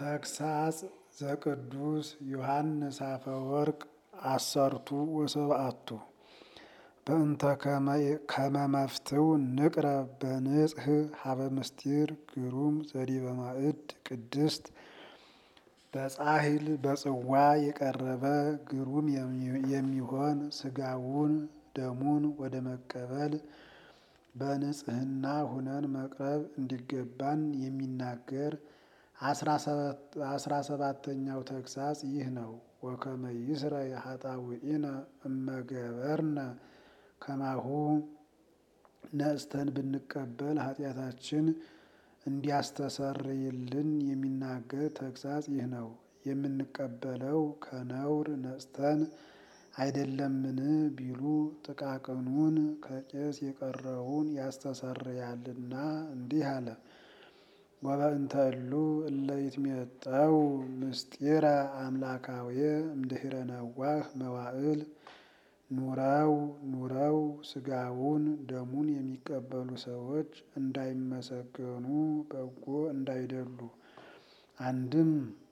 ተግሳጽ ዘቅዱስ ዮሐንስ አፈወርቅ አሰርቱ ወሰብአቱ በእንተ ከመ መፍትው ንቅረብ በንጽህ ሀበ ምስጢር ግሩም ዘዲበ ማዕድ ቅድስት በጻሕል በጽዋ የቀረበ ግሩም የሚሆን ስጋውን ደሙን ወደ መቀበል በንጽህና ሁነን መቅረብ እንዲገባን የሚናገር አስራ ሰባተኛው ተግሳጽ ይህ ነው። ወከመ ይስረይ ኃጣውኢነ እመገበርነ ከማሁ ነጽተን ብንቀበል ኃጢአታችን እንዲያስተሰርይልን የሚናገር ተግሳጽ ይህ ነው። የምንቀበለው ከነውር ነጽተን አይደለምን ቢሉ ጥቃቅኑን ከቄስ የቀረውን ያስተሰርያልና እንዲህ አለ። ወበእንተ እሉ እለ ይትሜጠው ምስጢረ አምላካዊ እምድኅረ ነዋህ መዋዕል ኑረው ኑረው ስጋውን ደሙን የሚቀበሉ ሰዎች እንዳይመሰገኑ በጎ እንዳይደሉ አንድም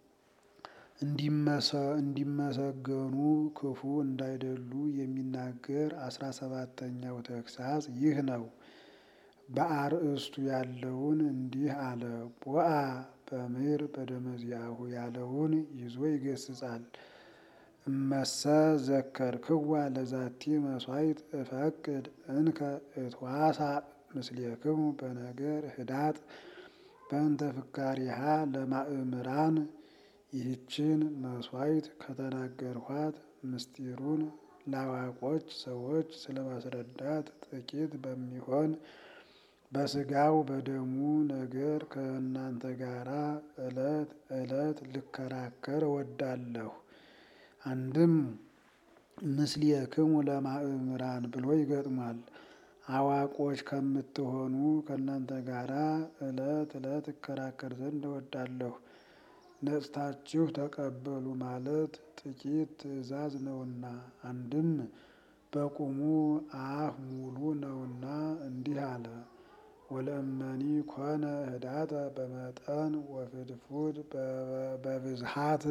እንዲመሰገኑ ክፉ እንዳይደሉ የሚናገር አስራ ሰባተኛው ተግሳጽ ይህ ነው። በአርእስቱ ያለውን እንዲህ አለ። ቦአ በምድር በደመዚያሁ ያለውን ይዞ ይገስጻል። እመሰ ዘከርክዋ ለዛቲ መስዋዕት እፈቅድ እንከ እትዋሳ ምስሌክሙ በነገር ህዳጥ በእንተ ፍካሪሃ ለማእምራን ይህችን መስዋዕት ከተናገርኋት ምስጢሩን ለአዋቆች ሰዎች ስለማስረዳት ጥቂት በሚሆን በስጋው በደሙ ነገር ከእናንተ ጋራ ዕለት ዕለት ልከራከር እወዳለሁ። አንድም ምስሌክሙ ለማእምራን ብሎ ይገጥሟል። አዋቆች ከምትሆኑ ከእናንተ ጋራ ዕለት ዕለት እከራከር ዘንድ እወዳለሁ። ነጽታችሁ ተቀበሉ ማለት ጥቂት ትእዛዝ ነውና፣ አንድም በቁሙ አፍ ሙሉ ነውና እንዲህ አለ። ወለእመኒ ኮነ ህዳጠ በመጠን ወፍድፉድ በብዝሃት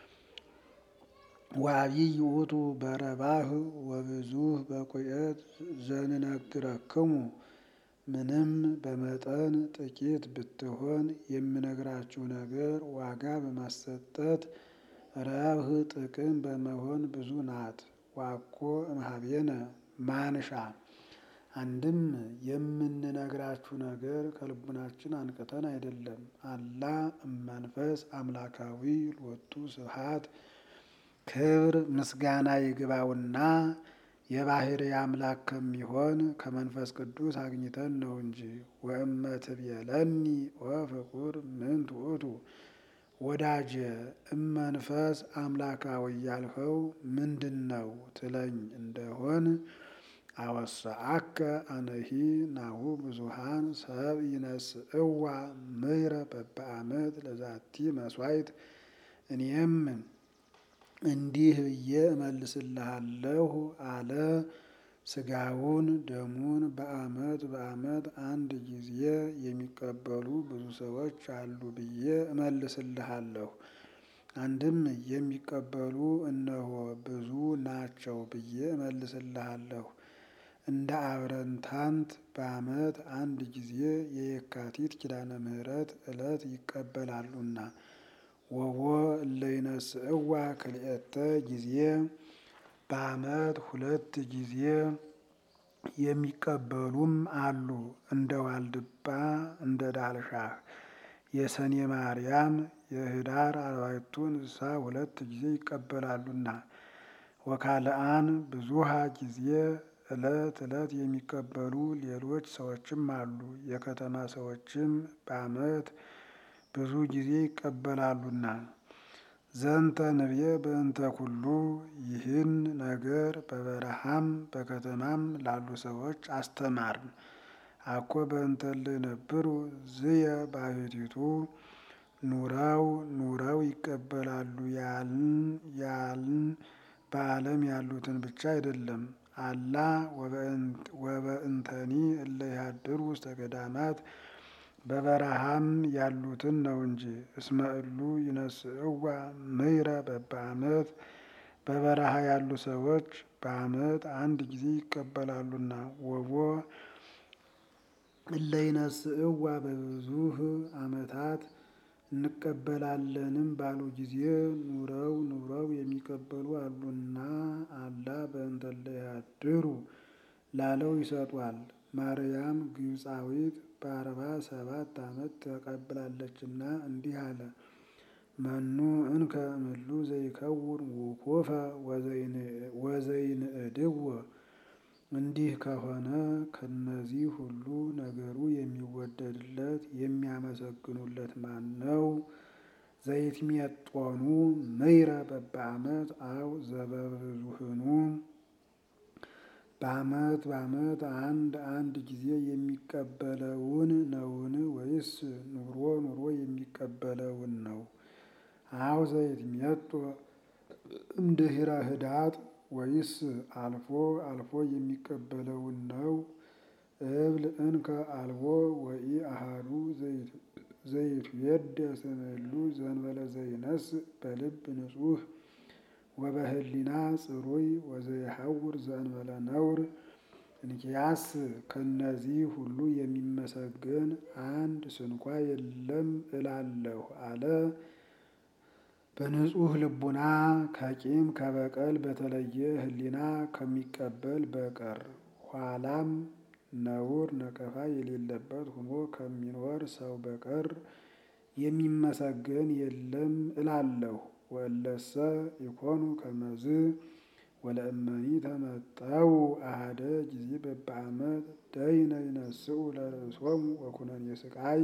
ወአቢይ ውእቱ በረባህ ወብዙህ በቁየት ዘንነግረክሙ ምንም በመጠን ጥቂት ብትሆን የምነግራችሁ ነገር ዋጋ በማሰጠት ረብህ ጥቅም በመሆን ብዙ ናት። ዋኮ እምኀቤነ ማንሻ አንድም የምንነግራችሁ ነገር ከልቡናችን አንቅተን አይደለም። አላ እመንፈስ አምላካዊ ሎቱ ስብሐት ክብር ምስጋና ይግባውና የባሕርይ አምላክ ከሚሆን ከመንፈስ ቅዱስ አግኝተን ነው እንጂ። ወእመ ትቤለኒ ወፍቁር ምንት ውእቱ ወዳጄ እመንፈስ አምላካዊ ያልኸው ምንድን ነው ትለኝ እንደሆን አወስአከ አነሂ ናሁ ብዙሃን ሰብ ይነስእዋ ምሕረ በበዓመት ለዛቲ መስዋዕት እኔም እንዲህ ብዬ እመልስልሃለሁ አለ። ስጋውን ደሙን በዓመት በዓመት አንድ ጊዜ የሚቀበሉ ብዙ ሰዎች አሉ ብዬ እመልስልሃለሁ። አንድም የሚቀበሉ እነሆ ብዙ ናቸው ብዬ እመልስልሃለሁ። እንደ አብረንታንት በዓመት አንድ ጊዜ የየካቲት ኪዳነ ምሕረት ዕለት ይቀበላሉና ወቦ እለ ይነስእዋ ክልኤተ ጊዜ በዓመት ሁለት ጊዜ የሚቀበሉም አሉ። እንደ ዋልድባ እንደ ዳልሻህ የሰኔ ማርያም የህዳር አርባዕቱ እንስሳ ሁለት ጊዜ ይቀበላሉና ወካልአን ብዙሃ ጊዜ ዕለት ዕለት የሚቀበሉ ሌሎች ሰዎችም አሉ። የከተማ ሰዎችም በዓመት ብዙ ጊዜ ይቀበላሉና ዘንተ ንቤ በእንተ ኩሉ ይህን ነገር በበረሃም በከተማም ላሉ ሰዎች አስተማርን። አኮ በእንተ እለ ይነብሩ ዝየ ባሕቲቱ ኑረው ኑረው ይቀበላሉ ያልን ያልን በዓለም ያሉትን ብቻ አይደለም። አላ ወበእንተኒ እለ ይሃድሩ ውስተ ገዳማት በበረሃም ያሉትን ነው እንጂ። እስመ እሉ ይነስእዋ ምይረ በበዓመት በበረሃ ያሉ ሰዎች በዓመት አንድ ጊዜ ይቀበላሉና። ወቦ እለ ይነስእዋ በብዙህ ዓመታት እንቀበላለንም ባሉ ጊዜ ኑረው ኑረው የሚቀበሉ አሉና አላ በእንተ እለ ያድሩ ላለው ይሰጧል። ማርያም ግብፃዊት በአርባ ሰባት ዓመት ተቀብላለችና እንዲህ አለ። መኑ እንከ እምሉ ዘይከውን ውኩፈ ወዘይንእድዎ እንዲህ ከሆነ ከነዚህ ሁሉ ነገሩ የሚወደድለት የሚያመሰግኑለት ማን ነው? ዘይትሜጦኑ ምይረ በበዓመት አው ዘበብዙህኑ በዓመት በዓመት አንድ አንድ ጊዜ የሚቀበለውን ነውን? ወይስ ኑሮ ኑሮ የሚቀበለውን ነው? አው ዘይትሜጦ እምድኅረ ኅዳጥ ወይስ አልፎ አልፎ የሚቀበለውን ነው? እብል እንከ አልቦ ወኢአሐዱ ዘይትዌደስ እምእሉ ዘእንበለ ዘይነስእ በልብ ንጹሕ ወበህሊና ጽሩይ ወዘይሐውር ዘእንበለ ነውር። እንኪያስ ከነዚህ ሁሉ የሚመሰገን አንድ ስንኳ የለም እላለሁ አለ። በንጹሕ ልቡና ከቂም ከበቀል በተለየ ህሊና ከሚቀበል በቀር ኋላም ነውር ነቀፋ የሌለበት ሆኖ ከሚኖር ሰው በቀር የሚመሰገን የለም እላለሁ። ወእለሰ ኢኮኑ ከመዝ ወለእመኒ ተመጠው አሐደ ጊዜ በበዓመት ደይነ ይነስኡ ለርእሶሙ ወኩነኔ ሥቃይ።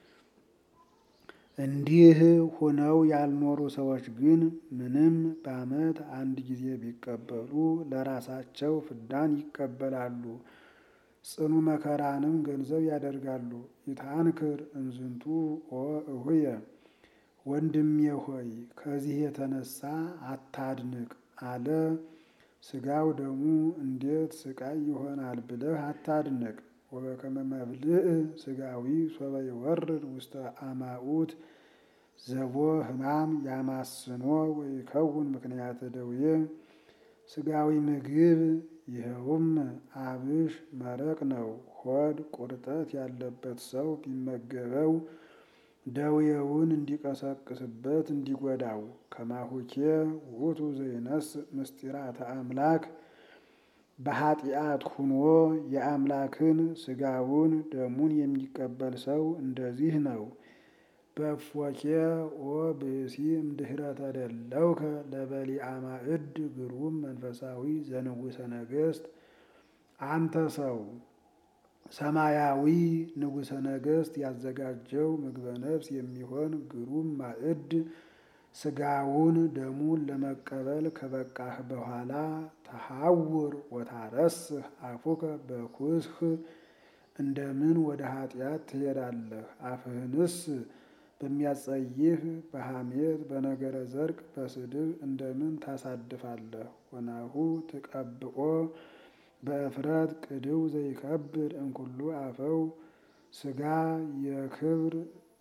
እንዲህ ሆነው ያልኖሩ ሰዎች ግን ምንም በዓመት አንድ ጊዜ ቢቀበሉ ለራሳቸው ፍዳን ይቀበላሉ፣ ጽኑ መከራንም ገንዘብ ያደርጋሉ። ይትአንክር እምዝንቱ ኦ እሁየ ወንድሜ ሆይ ከዚህ የተነሳ አታድንቅ አለ። ሥጋው ደሙ እንዴት ሥቃይ ይሆናል ብለህ አታድንቅ። ወበከመ መብልዕ ሥጋዊ ሶበ ይወርድ ውስተ አማኡት ዘቦ ሕማም ያማስኖ ወይከውን ምክንያተ ደዌ። ሥጋዊ ምግብ ይኸውም አብሽ መረቅ ነው። ሆድ ቁርጠት ያለበት ሰው ቢመገበው ደዌውን እንዲቀሰቅስበት እንዲጎዳው። ከማሁኬ ውእቱ ዘይነስእ ምስጢራተ አምላክ በኃጢአት ሁኖ የአምላክን ሥጋውን ደሙን የሚቀበል ሰው እንደዚህ ነው። በእፎኬ ኦ ብእሲ እምድኅረ ተደለውከ ለበሊዐ ማዕድ ግሩም መንፈሳዊ ዘንጉሠ ነገሥት። አንተ ሰው ሰማያዊ ንጉሠ ነገሥት ያዘጋጀው ምግበ ነፍስ የሚሆን ግሩም ማዕድ ሥጋውን ደሙን ለመቀበል ከበቃህ በኋላ ተሐውር ወታረስህ አፉከ በኩስህ እንደምን ወደ ኃጢአት ትሄዳለህ? አፍህንስ በሚያጸይፍ በሐሜት በነገረ ዘርቅ በስድብ እንደምን ታሳድፋለህ? ወናሁ ትቀብኦ በእፍረት ቅድው ዘይከብር እምኩሉ አፈው ሥጋ የክብር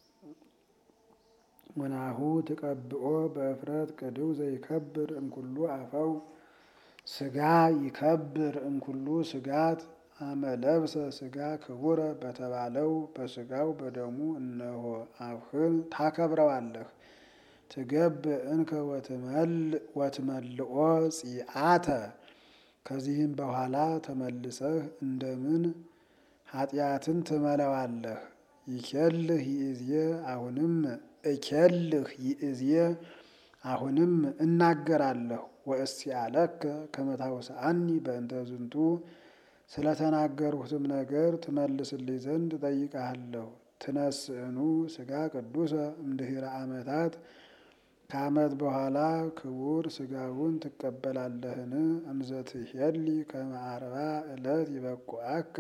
ወናሁ ትቀብኦ በእፍረት ቅድው ዘይከብር እምኩሉ አፈው ሥጋ ይከብር እምኩሉ ሥጋት አመለብሰ ሥጋ ክቡረ በተባለው በሥጋው በደሙ እነሆ አፍህን ታከብረዋለህ። ትገብ እንከ ወትመልኦ ጺአተ ከዚህም በኋላ ተመልሰህ እንደምን ኃጢአትን ትመለዋለህ? ይኬልህ ይእዜ አሁንም እኬልህ ይእዜ አሁንም እናገራለሁ ወእስቲአለከ ከመ ታውስአኒ በእንተ ዝንቱ ስለተናገርሁትም ነገር ትመልስልኝ ዘንድ እጠይቅሃለሁ። ትነስእኑ ሥጋ ቅዱሰ እምድኅረ ዓመታት ከዓመት በኋላ ክቡር ሥጋውን ትቀበላለህን? እምዘ ትሄሊ ከመ አርባ ዕለት ይበቁዐከ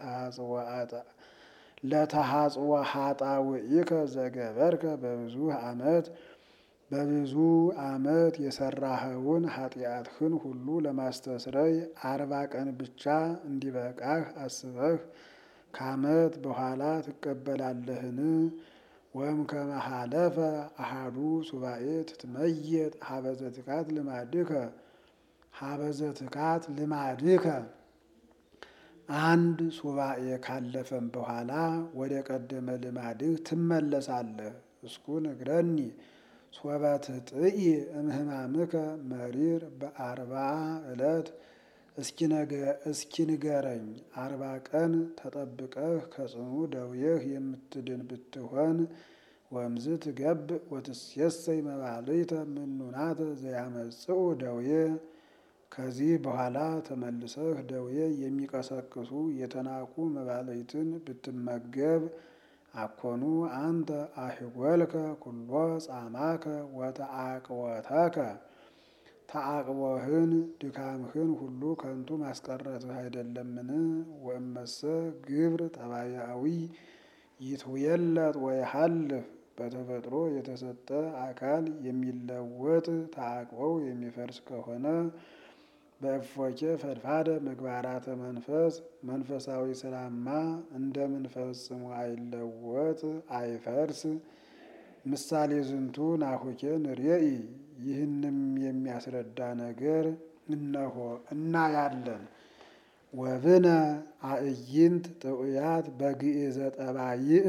ለተሐጽወ ኃጣውኢከ ዘገበርከ በብዙ ዓመት በብዙ ዓመት የሠራኸውን ኃጢአትህን ሁሉ ለማስተስረይ አርባ ቀን ብቻ እንዲበቃህ አስበህ ከዓመት በኋላ ትቀበላለህን? ወም ከመሃለፈ አሃዱ ሱባኤ ትትመየጥ ሀበዘ ትካት ልማድከ ሀበዘ ትካት ልማድከ አንድ ሱባኤ ካለፈም በኋላ ወደ ቀደመ ልማድህ ትመለሳለህ። እስኩ ንግረኒ ሶበ ትጥኢ እምህማምከ መሪር በአርባ ዕለት እስኪ ንገረኝ አርባ ቀን ተጠብቀህ ከጽኑ ደውየህ የምትድን ብትሆን ወምዝ ትገብእ ወትሴሰይ መባልዕተ ምኑናተ ዘያመጽኡ ደውየ ከዚህ በኋላ ተመልሰህ ደዌ የሚቀሰቅሱ የተናቁ መባልዕትን ብትመገብ አኮኑ አንተ አሕጐልከ ኩሎ ጻማከ ወተአቅወተከ ተአቅቦህን ድካምህን ሁሉ ከንቱ ማስቀረትህ አይደለምን? ወእመሰ ግብር ጠባያዊ ይትውየለጥ ወይሃልፍ በተፈጥሮ የተሰጠ አካል የሚለወጥ ተአቅቦው የሚፈርስ ከሆነ በእፎኬ ፈድፋደ ምግባራተ መንፈስ መንፈሳዊ ስራማ እንደምን ፈጽሞ አይለወጥ አይፈርስ? ምሳሌ ዝንቱ ናሁኬ ንርኤኢ ይህንም የሚያስረዳ ነገር እነሆ እናያለን። ወብነ አዕይንት ጥዑያት በግእዘ ጠባይእ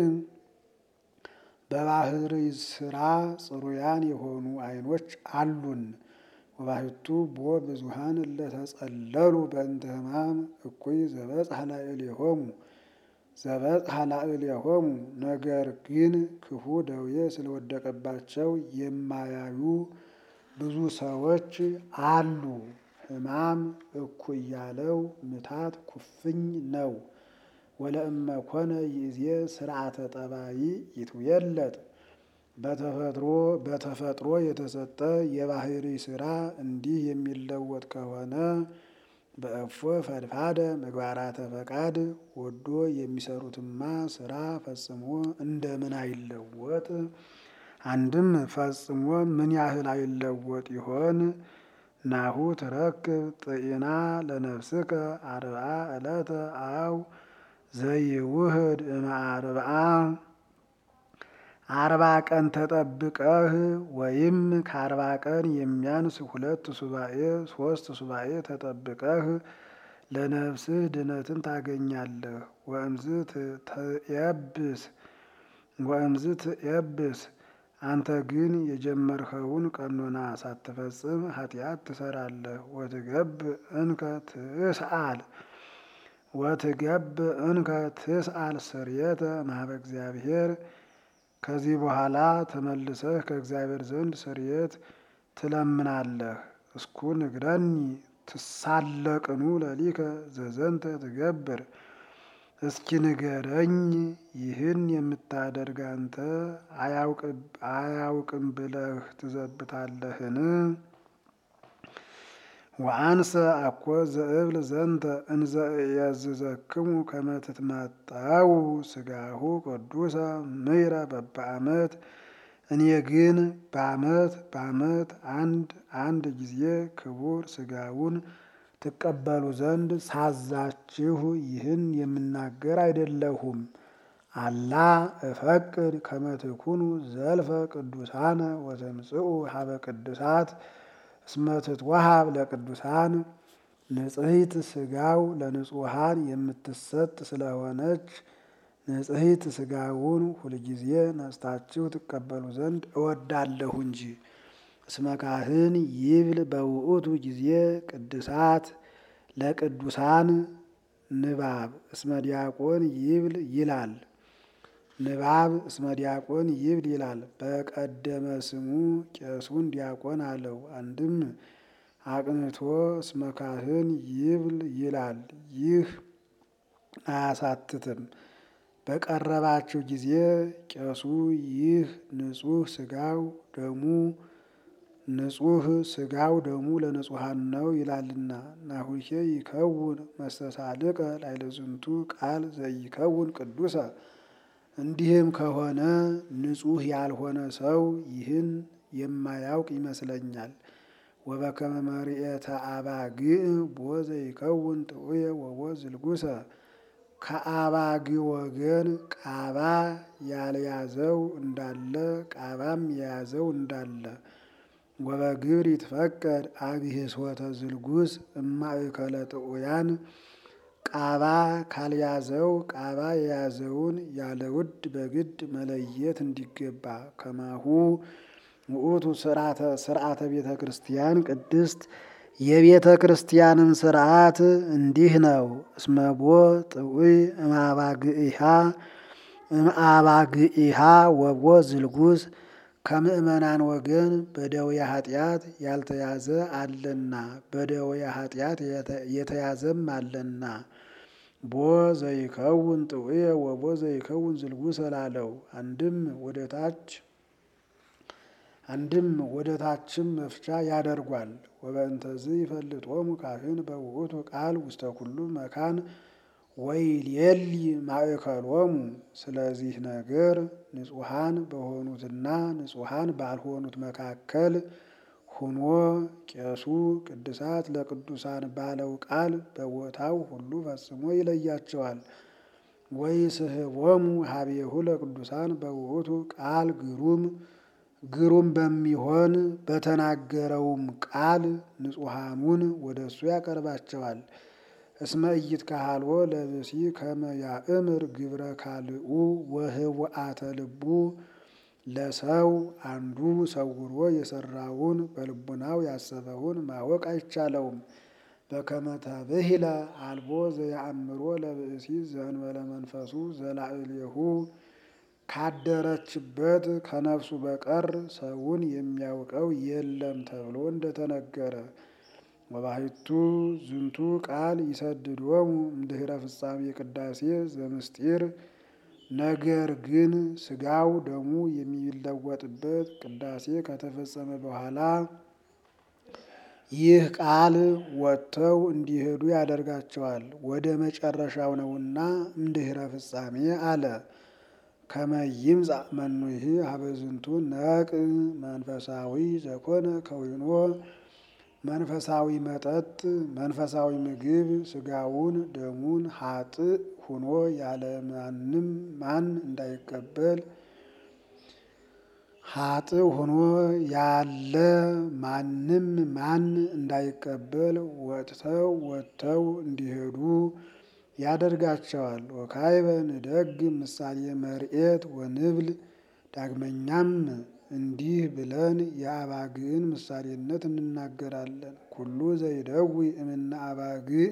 በባህሪ ስራ ጽሩያን የሆኑ ዓይኖች አሉን። ወባሕቱ ቦ ብዙኃን እለተጸለሉ በእንተ ሕማም እኩይ ዘበጽሐ ላዕሌሆሙ ዘበጽሐ ላዕሌሆሙ ነገር ግን ክፉ ደዌ ስለወደቀባቸው የማያዩ ብዙ ሰዎች አሉ። ሕማም እኩይ ያለው ምታት ኩፍኝ ነው። ወለእመ ኮነ ይእዜ ስርዓተ ጠባይ ይትውየለጥ በተፈጥሮ በተፈጥሮ የተሰጠ የባህሪ ስራ እንዲህ የሚለወጥ ከሆነ በእፎ ፈድፋደ ምግባራተ ፈቃድ ወዶ የሚሰሩትማ ስራ ፈጽሞ እንደምን አይለወጥ? አንድም ፈጽሞ ምን ያህል አይለወጥ ይሆን? ናሁ ትረክብ ጥኢና ለነፍስከ አርብዓ ዕለተ አው ዘይውህድ እምአርብዓ አርባ ቀን ተጠብቀህ ወይም ከአርባ ቀን የሚያንስ ሁለት ሱባኤ ሶስት ሱባኤ ተጠብቀህ ለነፍስህ ድነትን ታገኛለህ። ወእምዝ ትየብስ ወእምዝ ትየብስ አንተ ግን የጀመርኸውን ቀኖና ሳትፈጽም ኃጢአት ትሰራለህ። ወትገብ እንከ ትስአል ወትገብ እንከ ትስአል ስርየተ ማህበ እግዚአብሔር ከዚህ በኋላ ተመልሰህ ከእግዚአብሔር ዘንድ ስርየት ትለምናለህ። እስኩ ንግረኒ ትሳለቅኑ ለሊከ ዘዘንተ ትገብር እስኪ ንገረኝ ይህን የምታደርግ አንተ አያውቅም ብለህ ትዘብታለህን? ወአንሰ አኮ ዘእብል ዘንተ እንዘ ያዝዘክሙ ከመ ትትመጠው ሥጋሁ ቅዱሰ ምይረ በበዓመት እኔ ግን በዓመት በዓመት አንድ አንድ ጊዜ ክቡር ሥጋውን ትቀበሉ ዘንድ ሳዛችሁ ይህን የምናገር አይደለሁም። አላ እፈቅድ ከመ ትኩኑ ዘልፈ ቅዱሳነ ወተምጽኡ ሀበ ቅዱሳት እስመ ትትወሃብ ለቅዱሳን ንጽሕት ሥጋው ለንጹሐን የምትሰጥ ስለሆነች ንጽሕት ሥጋውን ሁልጊዜ ነስታችሁ ትቀበሉ ዘንድ እወዳለሁ እንጂ። እስመ ካህን ይብል በውእቱ ጊዜ ቅድሳት ለቅዱሳን ንባብ እስመ ዲያቆን ይብል ይላል ንባብ እስመ ዲያቆን ይብል ይላል። በቀደመ ስሙ ቄሱን ዲያቆን አለው። አንድም አቅንቶ እስመ ካህን ይብል ይላል። ይህ አያሳትትም። በቀረባችሁ ጊዜ ቄሱ ይህ ንጹሕ ሥጋው ደሙ ንጹሕ ሥጋው ደሙ ለንጹሐን ነው ይላልና። ናሁኬ ይከውን መስተሳልቀ ላዕለ ዝንቱ ቃል ዘይከውን ቅዱሰ እንዲህም ከሆነ ንጹሕ ያልሆነ ሰው ይህን የማያውቅ ይመስለኛል። ወበከመ መርኤተ አባግዕ ቦ ዘይከውን ጥዑየ ወቦ ዝልጉሰ ከአባግ ወገን ቃባ ያልያዘው እንዳለ ቃባም የያዘው እንዳለ ወበግብር ይትፈቀድ አብህሶተ ዝልጉስ እማእከለ ጥዑያን ቃባ ካልያዘው ቃባ የያዘውን ያለ ውድ በግድ መለየት እንዲገባ ከማሁ ውእቱ ስርዓተ ቤተ ክርስቲያን ቅድስት የቤተ ክርስቲያንም ስርዓት እንዲህ ነው። እስመቦ ጥዑይ እምአባግኢሃ እምአባግኢሃ ወቦ ዝልጉስ ከምእመናን ወገን በደዌ ኃጢአት ያልተያዘ አለና በደዌ ኃጢአት የተያዘም አለና ቦ ዘይከውን ጥዑየ ወቦ ዘይከውን ዝልጉስ እላለው አንድም ወደ ታች አንድም ወደ ታችም መፍቻ ያደርጓል። ወበእንተዝ ይፈልጦሙ ካህን በውእቱ ቃል ውስተ ኩሉ መካን ወይሌሊ ማእከሎሙ። ስለዚህ ነገር ንጹሐን በሆኑትና ንጹሐን ባልሆኑት መካከል ሁኖ ቄሱ ቅድሳት ለቅዱሳን ባለው ቃል በቦታው ሁሉ ፈጽሞ ይለያቸዋል። ወይ ስህቦሙ ሀቤሁ ለቅዱሳን በውእቱ ቃል ግሩም ግሩም በሚሆን በተናገረውም ቃል ንጹሐኑን ወደ እሱ ያቀርባቸዋል። እስመ ኢይትከሀልዎ ለብሲ ከመ ያእምር ግብረ ካልኡ ወህቡአተ ልቡ ለሰው አንዱ ሰውሮ የሰራውን በልቡናው ያሰበውን ማወቅ አይቻለውም። በከመ ተብሂለ አልቦ ዘየአምሮ ለብእሲ ዘእንበለ መንፈሱ ዘላዕሌሁ ካደረችበት ከነፍሱ በቀር ሰውን የሚያውቀው የለም ተብሎ እንደተነገረ ወባሕቱ ዝንቱ ቃል ይሰድዶሙ እምድኅረ ፍጻሜ ቅዳሴ ዘምስጢር ነገር ግን ሥጋው ደሙ የሚለወጥበት ቅዳሴ ከተፈጸመ በኋላ ይህ ቃል ወጥተው እንዲሄዱ ያደርጋቸዋል። ወደ መጨረሻው ነውና እምድኅረ ፍጻሜ አለ። ከመ ይምጻእ መኑሂ ሀበዝንቱ ነቅ መንፈሳዊ ዘኮነ ከዊኖ መንፈሳዊ መጠጥ መንፈሳዊ ምግብ ሥጋውን ደሙን ሀጥእ ሁኖ ያለ ማንም ማን እንዳይቀበል ሀጥእ ሁኖ ያለ ማንም ማን እንዳይቀበል ወጥተው ወጥተው እንዲሄዱ ያደርጋቸዋል። ወካይበ ንደግ ምሳሌ መርኤት ወንብል ዳግመኛም እንዲህ ብለን የአባግዕን ምሳሌነት እንናገራለን። ኩሉ ዘይደዊ እምነ አባግዕ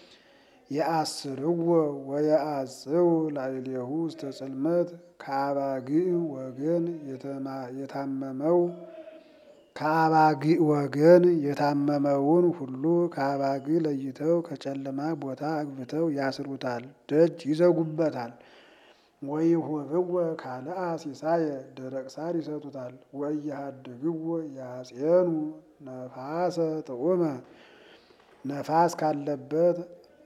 የአስርዎ ወየአጽው ላዕሌሁ ውስተ ጽልመት ከአባግዕ ወገን የታመመው ከአባግዕ ወገን የታመመውን ሁሉ ከአባግዕ ለይተው ከጨለማ ቦታ አግብተው ያስሩታል፣ ደጅ ይዘጉበታል። ወይሁብዎ ካልአ ሲሳየ ደረቅ ሳር ይሰጡታል። ወኢያሃድግዎ ያጼኑ ነፋሰ ጥዑመ ነፋስ ካለበት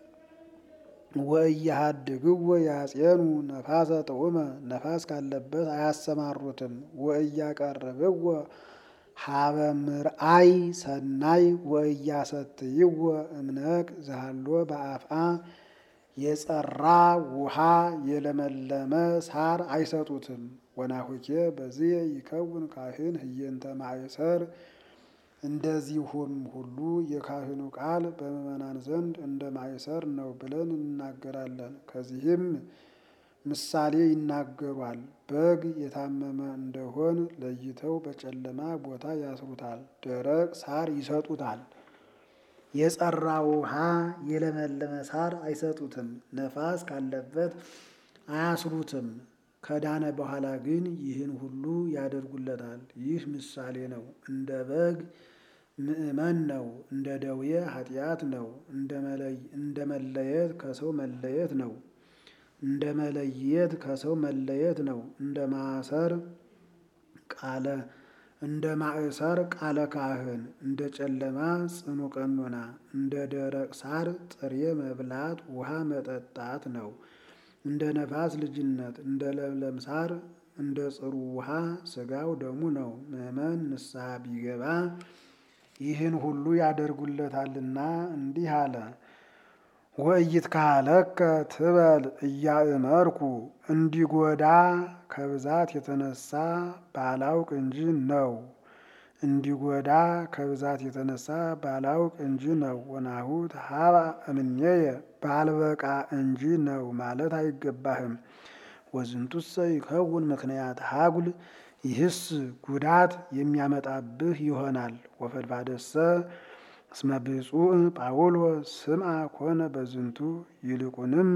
ወኢያሃድግዎ ያጼኑ ነፋሰ ጥዑመ ነፋስ ካለበት አያሰማሩትም። ወኢያቀርብዎ ሀበ ምርአይ ሰናይ ወኢያሰትይዎ እምነቅ ዘሃሎ በአፍአ የጸራ ውሃ የለመለመ ሳር አይሰጡትም። ወናሁኬ በዚህ ይከውን ካህን ህየንተ ማእሰር እንደዚሁም ሁሉ የካህኑ ቃል በምዕመናን ዘንድ እንደ ማእሰር ነው ብለን እንናገራለን። ከዚህም ምሳሌ ይናገሯል። በግ የታመመ እንደሆን ለይተው በጨለማ ቦታ ያስሩታል፣ ደረቅ ሳር ይሰጡታል። የጸራ ውሃ የለመለመ ሳር አይሰጡትም። ነፋስ ካለበት አያስሩትም። ከዳነ በኋላ ግን ይህን ሁሉ ያደርጉለታል። ይህ ምሳሌ ነው። እንደ በግ ምእመን ነው። እንደ ደዌ ኃጢአት ነው። እንደ መለየት ከሰው መለየት ነው። እንደ መለየት ከሰው መለየት ነው። እንደ ማሰር ቃለ እንደ ማእሰር ቃለ ካህን፣ እንደ ጨለማ ጽኑ ቀኖና፣ እንደ ደረቅ ሳር ጥሬ መብላት ውሃ መጠጣት ነው። እንደ ነፋስ ልጅነት፣ እንደ ለምለም ሳር፣ እንደ ጽሩ ውሃ ሥጋው ደሙ ነው። ምእመን ንስሐ ቢገባ ይህን ሁሉ ያደርጉለታልና እንዲህ አለ። ወኢይትካህለከ ትበል እያእመርኩ እንዲጎዳ ከብዛት የተነሳ ባላውቅ እንጂ ነው። እንዲጎዳ ከብዛት የተነሳ ባላውቅ እንጂ ነው። ወናሁ ተሃባ እምኔየ ባልበቃ እንጂ ነው ማለት አይገባህም። ወዝንቱሰ ይከውን ምክንያት ሀጉል ይህስ ጉዳት የሚያመጣብህ ይሆናል። ወፈድፋደሰ እስመ ብፁዕ ጳውሎስ ስምዐ ኮነ በዝንቱ ይልቁንም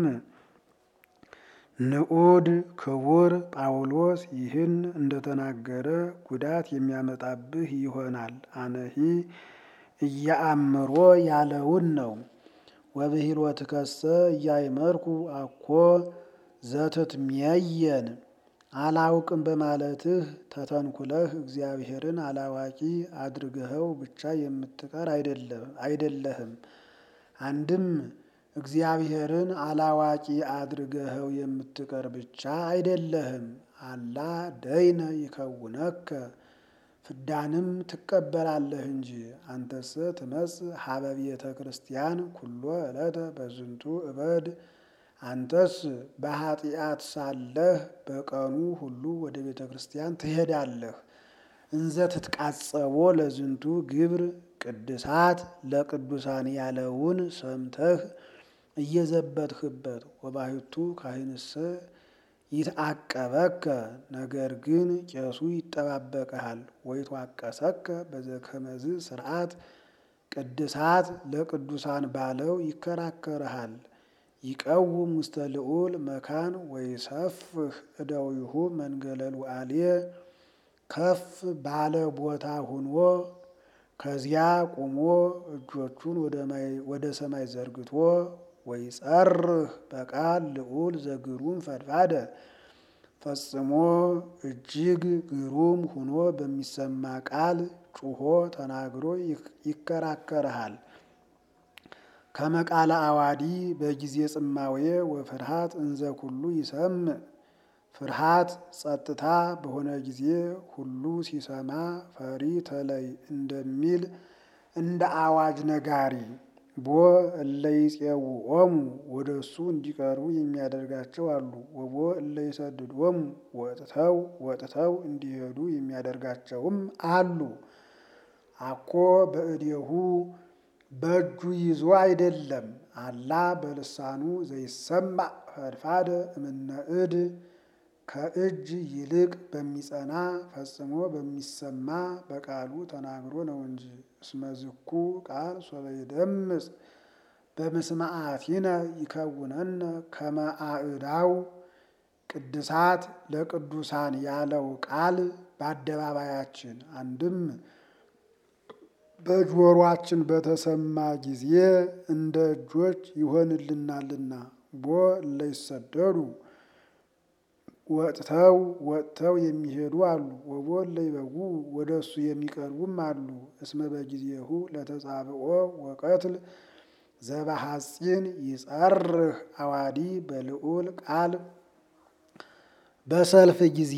ንዑድ ክቡር ጳውሎስ ይህን እንደተናገረ ጉዳት የሚያመጣብህ ይሆናል። አነሂ እያአምሮ ያለውን ነው። ወብሂልወትከሰ እያእመርኩ አኮ ዘትትሜየን አላውቅም በማለትህ ተተንኩለህ እግዚአብሔርን አላዋቂ አድርገኸው ብቻ የምትቀር አይደለህም። አንድም እግዚአብሔርን አላዋቂ አድርገኸው የምትቀር ብቻ አይደለህም። አላ ደይነ ይከውነከ ፍዳንም ትቀበላለህ እንጂ። አንተሰ ትመጽእ ሀበ ቤተ ክርስቲያን ኩሎ ዕለተ በዝንቱ እበድ አንተስ በኃጢአት ሳለህ በቀኑ ሁሉ ወደ ቤተ ክርስቲያን ትሄዳለህ። እንዘ ትትቃጸቦ ለዝንቱ ግብር ቅድሳት ለቅዱሳን ያለውን ሰምተህ እየዘበትህበት ወባሕቱ ካህንሰ ይትአቀበከ ነገር ግን ቄሱ ይጠባበቀሃል። ወይትዋቀሰከ በዘከመዝ ስርዓት ቅድሳት ለቅዱሳን ባለው ይከራከርሃል። ይቀውም ውስተ ልዑል መካን ወይሰፍህ እደዊሁ መንገለል ዋልየ ከፍ ባለ ቦታ ሁኖ ከዚያ ቁሞ እጆቹን ወደ ሰማይ ዘርግቶ ወይጸርህ በቃል ልዑል ዘግሩም ፈድፋደ ፈጽሞ እጅግ ግሩም ሁኖ በሚሰማ ቃል ጩሆ ተናግሮ ይከራከርሃል። ከመቃለ አዋዲ በጊዜ ጽማዌ ወፍርሃት እንዘ ኩሉ ይሰምዕ ፍርሃት ጸጥታ በሆነ ጊዜ ሁሉ ሲሰማ ፈሪ ተለይ እንደሚል እንደ አዋጅ ነጋሪ ቦ እለ ይፄውዖሙ ወደ እሱ እንዲቀርቡ የሚያደርጋቸው አሉ። ወቦ እለ ይሰድዶሙ ወጥተው ወጥተው እንዲሄዱ የሚያደርጋቸውም አሉ። አኮ በእዴሁ በእጁ ይዞ አይደለም። አላ በልሳኑ ዘይሰማዕ ፈድፋደ እምነ እድ ከእጅ ይልቅ በሚጸና ፈጽሞ በሚሰማ በቃሉ ተናግሮ ነው እንጂ። እስመ ዝኩ ቃል ሶበ ይደምጽ በምስማዓቲነ ይከውነነ ከመ አእዳው ቅድሳት ለቅዱሳን ያለው ቃል በአደባባያችን አንድም በጆሮአችን በተሰማ ጊዜ እንደ እጆች ይሆንልናልና። ቦ እለ ይሰደዱ ወጥተው ወጥተው የሚሄዱ አሉ። ወቦ እለ ይበውዑ ወደ እሱ የሚቀርቡም አሉ። እስመ በጊዜሁ ለተጻብኦ ወቀትል ዘበሐጺን ይጸርህ አዋዲ በልዑል ቃል በሰልፍ ጊዜ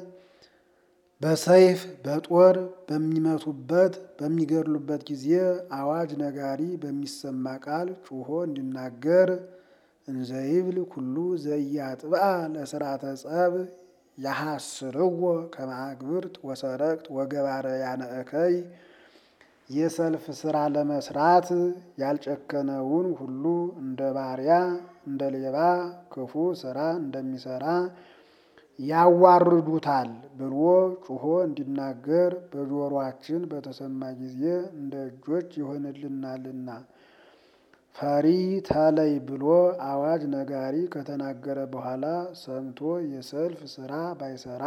በሰይፍ በጦር በሚመቱበት በሚገድሉበት ጊዜ አዋጅ ነጋሪ በሚሰማ ቃል ጩሆ እንዲናገር እንዘይብል ኩሉ ዘያጥብአ ለስርዓተ ጸብ ያሐስርዎ ከመ አግብርት ወሰረቅት ወገባረ ያነእከይ የሰልፍ ስራ ለመስራት ያልጨከነውን ሁሉ እንደ ባሪያ እንደ ሌባ ክፉ ስራ እንደሚሰራ ያዋርዱታል ብሎ ጩሆ እንዲናገር በጆሮአችን በተሰማ ጊዜ እንደ እጆች ይሆንልናልና። ፈሪ ተለይ ብሎ አዋጅ ነጋሪ ከተናገረ በኋላ ሰምቶ የሰልፍ ስራ ባይሰራ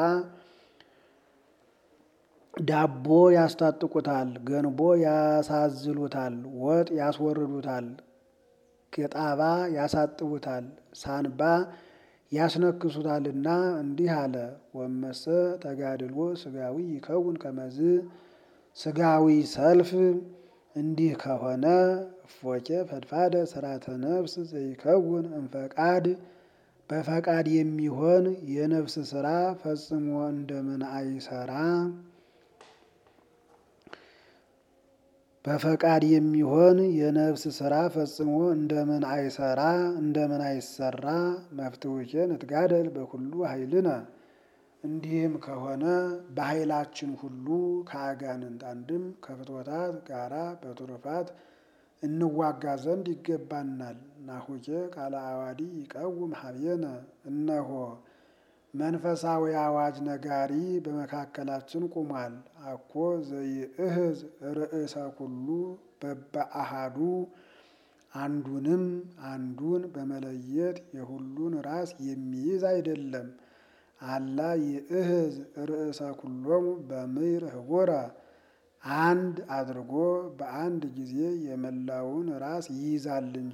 ዳቦ ያስታጥቁታል፣ ገንቦ ያሳዝሉታል፣ ወጥ ያስወርዱታል፣ ቄጣባ ያሳጥቡታል፣ ሳንባ ያስነክሱታልና እንዲህ አለ። ወመሰ ተጋድሎ ስጋዊ ይከውን ከመዝ ስጋዊ ሰልፍ እንዲህ ከሆነ እፎኬ ፈድፋደ ስራተ ነፍስ ዘይከውን እምፈቃድ በፈቃድ የሚሆን የነፍስ ስራ ፈጽሞ እንደምን አይሰራ? በፈቃድ የሚሆን የነፍስ ስራ ፈጽሞ እንደምን አይሰራ እንደምን አይሰራ መፍትውኬ ንትጋደል በኩሉ ኃይልነ። እንዲህም ከሆነ በኃይላችን ሁሉ ከአጋንንት አንድም ከፍትወታት ጋራ በትሩፋት እንዋጋ ዘንድ ይገባናል። ናሁኬ ቃለ አዋዲ ይቀውም ሀቤነ እነሆ መንፈሳዊ አዋጅ ነጋሪ በመካከላችን ቁሟል። አኮ ዘይእህዝ ርእሰ ኩሉ በበአሃዱ አንዱንም አንዱን በመለየት የሁሉን ራስ የሚይዝ አይደለም። አላ ይእህዝ ርእሰ ኩሎሙ በምይር ህቡረ አንድ አድርጎ በአንድ ጊዜ የመላውን ራስ ይይዛል እንጂ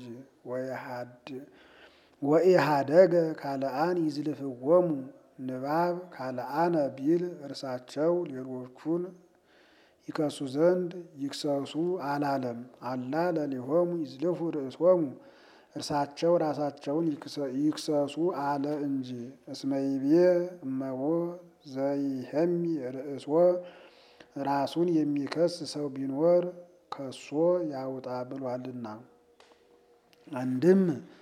ወኢሃደገ ካልአን ይዝልፍዎሙ ንባብ ካልአነ ቢል እርሳቸው ሌሎቹን ይከሱ ዘንድ ይክሰሱ አላለም። አላ ለሊሆሙ ይዝልፉ ርእሶሙ እርሳቸው ራሳቸውን ይክሰሱ አለ እንጂ። እስመይቤ እመቦ ዘይሄሚ ርእሶ ራሱን የሚከስ ሰው ቢኖር ከሶ ያውጣ ብሏልና። አንድም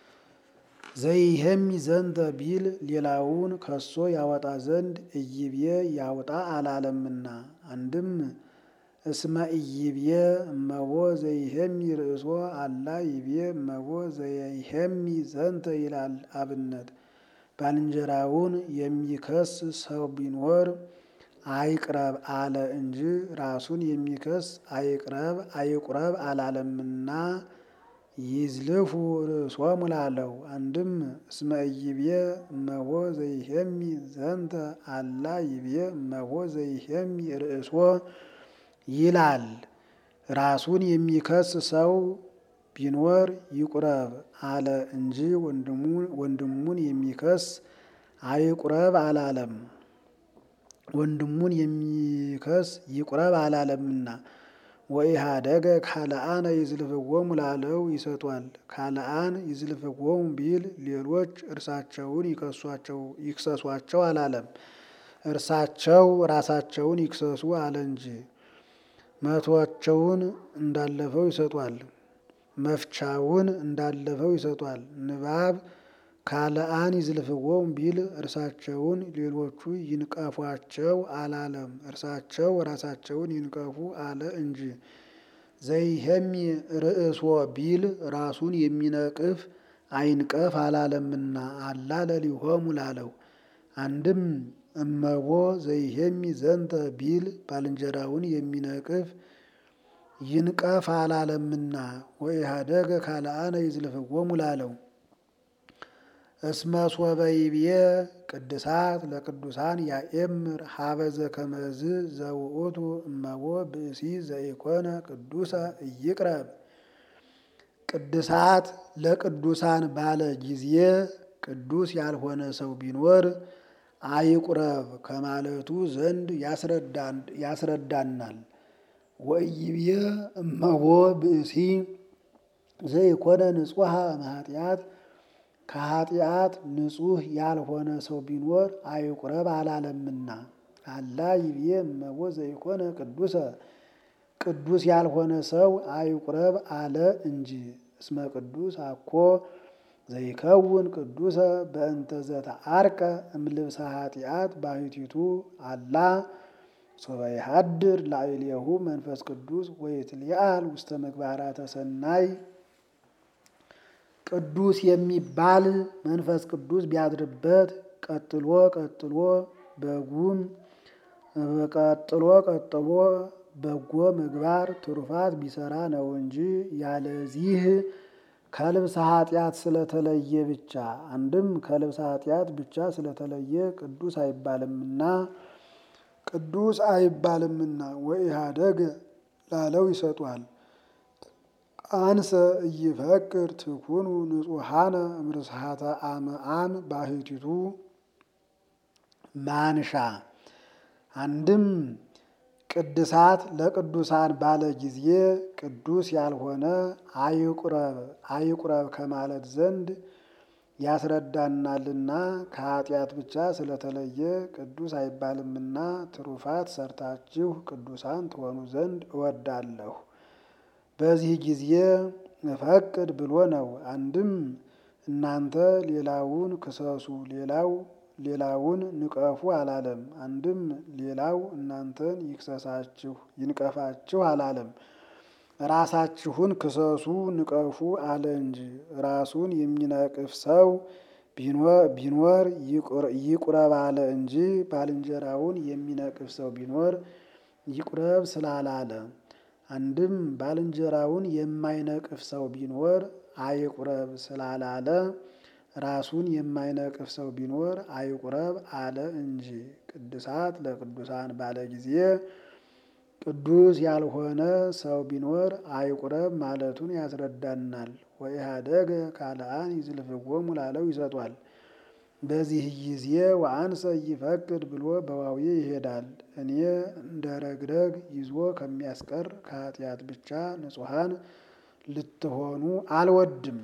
ዘይሄሚ ዘንተ ቢል ሌላውን ከሶ ያወጣ ዘንድ እይቤ ያውጣ አላለምና። አንድም እስመ እይቤ እመቦ ዘይሄሚ ርእሶ አላ ይቤ እመቦ ዘይሄሚ ዘንተ ይላል አብነት። ባልንጀራውን የሚከስ ሰው ቢኖር አይቅረብ አለ እንጂ ራሱን የሚከስ አይቅረብ አይቁረብ አላለምና ይዝልፉ ርእሶሙ ላለው። አንድም እስመ ኢይቤ እመቦ ዘይሄሚ ዘንተ አላ ይቤ እመቦ ዘይሄሚ ርእሶ ይላል። ራሱን የሚከስ ሰው ቢኖር ይቁረብ አለ እንጂ ወንድሙን የሚከስ አይቁረብ አላለም። ወንድሙን የሚከስ ይቁረብ አላለምና። ወኢሃደገ ካልአነ ይዝልፍዎሙ ላለው ይሰጧል። ካልአን ይዝልፍዎሙ ቢል ሌሎች እርሳቸውን ይክሰሷቸው አላለም። እርሳቸው ራሳቸውን ይክሰሱ አለ እንጂ። መቶቸውን እንዳለፈው ይሰጧል። መፍቻውን እንዳለፈው ይሰጧል። ንባብ ካልአን ይዝልፍዎሙ ቢል እርሳቸውን ሌሎቹ ይንቀፏቸው አላለም። እርሳቸው ራሳቸውን ይንቀፉ አለ እንጂ። ዘይሄሚ ርእሶ ቢል ራሱን የሚነቅፍ አይንቀፍ አላለምና አላ ለሊሆሙ ላለው። አንድም እመቦ ዘይሄሚ ዘንተ ቢል ባልንጀራውን የሚነቅፍ ይንቀፍ አላለምና ወኢሃደገ ካልአነ ይዝልፍዎሙ ላለው። እስመ ሶበ ይቤ ቅድሳት ለቅዱሳን ያኤምር ሀበዘ ከመዝ ዘውእቱ እመቦ ብእሲ ዘኢኮነ ቅዱሰ ኢይቅረብ። ቅድሳት ለቅዱሳን ባለ ጊዜ ቅዱስ ያልሆነ ሰው ቢኖር አይቁረብ ከማለቱ ዘንድ ያስረዳናል። ወኢይቤ እመቦ ብእሲ ዘይኮነ ንጹሐ እምኃጢአት ከኃጢአት ንጹሕ ያልሆነ ሰው ቢኖር አይቁረብ አላለምና። አላ ይቤ እመቦ ዘይኮነ ቅዱሰ ቅዱስ ያልሆነ ሰው አይቁረብ አለ እንጂ። እስመ ቅዱስ አኮ ዘይከውን ቅዱሰ በእንተ ዘተዓርቀ እምልብሰ ኃጢአት ባሕቲቱ አላ ሶበ ይሃድር ላዕሌሁ መንፈስ ቅዱስ ወይትሊአል ውስተ ምግባራተ ሰናይ። ቅዱስ የሚባል መንፈስ ቅዱስ ቢያድርበት ቀጥሎ ቀጥሎ በጉም ቀጥሎ ቀጥሎ በጎ ምግባር ትሩፋት ቢሰራ ነው እንጂ ያለዚህ ከልብሰ ኃጢአት ስለተለየ ብቻ አንድም ከልብሰ ኃጢአት ብቻ ስለተለየ ቅዱስ አይባልምና ቅዱስ አይባልምና ወኢሃደገ ላለው ይሰጧል። አንሰ ኢይፈቅር ትኩኑ ንጹሐነ እምርስሐተ አምአም ባሕቲቱ ማንሻ አንድም ቅድሳት ለቅዱሳን ባለ ጊዜ ቅዱስ ያልሆነ አይቁረብ አይቁረብ ከማለት ዘንድ ያስረዳናልና ከኃጢአት ብቻ ስለተለየ ቅዱስ አይባልምና ትሩፋት ሰርታችሁ ቅዱሳን ትሆኑ ዘንድ እወዳለሁ። በዚህ ጊዜ እፈቅድ ብሎ ነው። አንድም እናንተ ሌላውን ክሰሱ፣ ሌላው ሌላውን ንቀፉ አላለም። አንድም ሌላው እናንተን ይክሰሳችሁ ይንቀፋችሁ አላለም። ራሳችሁን ክሰሱ ንቀፉ አለ እንጂ። ራሱን የሚነቅፍ ሰው ቢኖር ይቁረብ አለ እንጂ ባልንጀራውን የሚነቅፍ ሰው ቢኖር ይቁረብ ስላላለ። አንድም ባልንጀራውን የማይነቅፍ ሰው ቢኖር አይቁረብ ስላላለ ራሱን የማይነቅፍ ሰው ቢኖር አይቁረብ አለ እንጂ። ቅዱሳት ለቅዱሳን ባለ ጊዜ ቅዱስ ያልሆነ ሰው ቢኖር አይቁረብ ማለቱን ያስረዳናል። ወኢህአደገ ካልአን ይዝልፍዎሙ ላለው ይሰጧል። በዚህ ጊዜ ወአንሰ ይፈቅድ ብሎ በዋዌ ይሄዳል። እኔ እንደ ረግረግ ይዞ ከሚያስቀር ከኃጢአት ብቻ ንጹሐን ልትሆኑ አልወድም።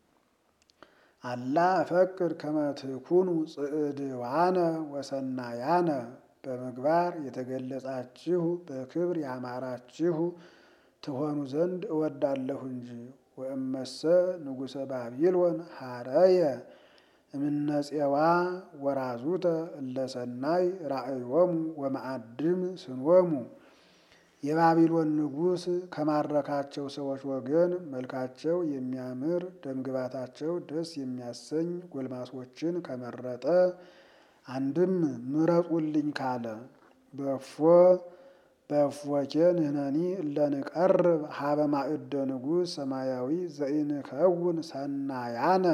አላ እፈቅድ ከመ ትኩኑ ጽዕድዋነ ወሰናያነ በምግባር የተገለጻችሁ በክብር ያማራችሁ ትሆኑ ዘንድ እወዳለሁ እንጂ። ወእመሰ ንጉሠ ባቢሎን ሀረየ እምነፄዋ ወራዙተ እለሰናይ ራእዮሙ ወማዕድም ስንወሙ። የባቢሎን ንጉሥ ከማረካቸው ሰዎች ወገን መልካቸው የሚያምር ደምግባታቸው ደስ የሚያሰኝ ጎልማሶችን ከመረጠ አንድም ምረጡልኝ ካለ በፎ በፎኬ ንሕነኒ እለንቀርብ ሀበ ማእደ ንጉሥ ሰማያዊ ዘኢንከውን ሰናያነ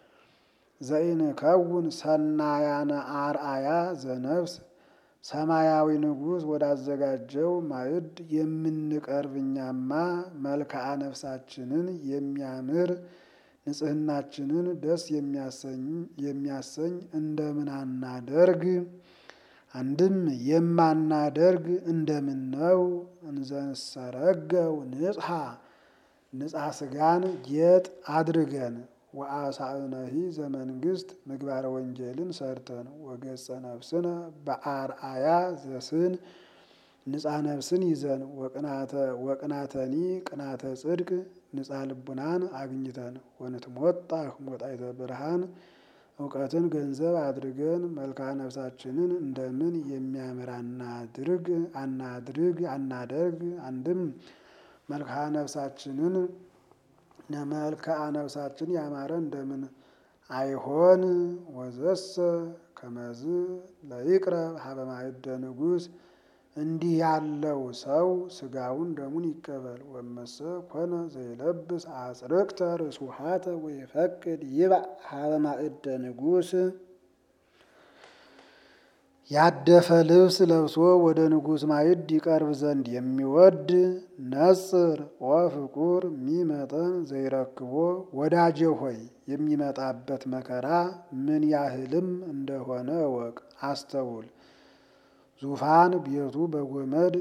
ዘኢንከውን ሰናያነ አርአያ ዘነፍስ ሰማያዊ ንጉሥ ወዳዘጋጀው ማዕድ የምንቀርብ እኛማ መልክዓ ነፍሳችንን የሚያምር ንጽሕናችንን ደስ የሚያሰኝ እንደምን አናደርግ? አንድም የማናደርግ እንደምን ነው? እንዘንሰረገው ንጽሐ ንጻ ስጋን ጌጥ አድርገን ወአሳእነሂ ዘመንግስት ምግባረ ወንጌልን ሰርተን ወገጸ ነፍስነ በአርአያ ዘስን ንጻ ነፍስን ይዘን ወቅናተኒ ቅናተ ጽድቅ ንጻ ልቡናን አግኝተን ወንትሞጣህ ሞጣይተ ብርሃን እውቀትን ገንዘብ አድርገን መልክዓ ነፍሳችንን እንደምን የሚያምር አናድርግ አናድርግ አናደርግ። አንድም መልክዓ ነፍሳችንን መልክዓ ነፍሳችን ያማረ እንደምን አይሆን? ወዘሰ ከመዝ ለይቅረብ ሀበ ማእደ ንጉሥ እንዲህ ያለው ሰው ስጋውን ደሙን ይቀበል። ወመሰ ኮነ ዘይለብስ አጽርቅተ ርስውሃተ ወይፈቅድ ይብዕ ሀበ ማእደ ንጉሥ ያደፈ ልብስ ለብሶ ወደ ንጉሥ ማዕድ ይቀርብ ዘንድ የሚወድ ነጽር ወፍቁር ሚመጠን ዘይረክቦ ወዳጄ ሆይ የሚመጣበት መከራ ምን ያህልም እንደሆነ እወቅ፣ አስተውል። ዙፋን ቤቱ በጎመድ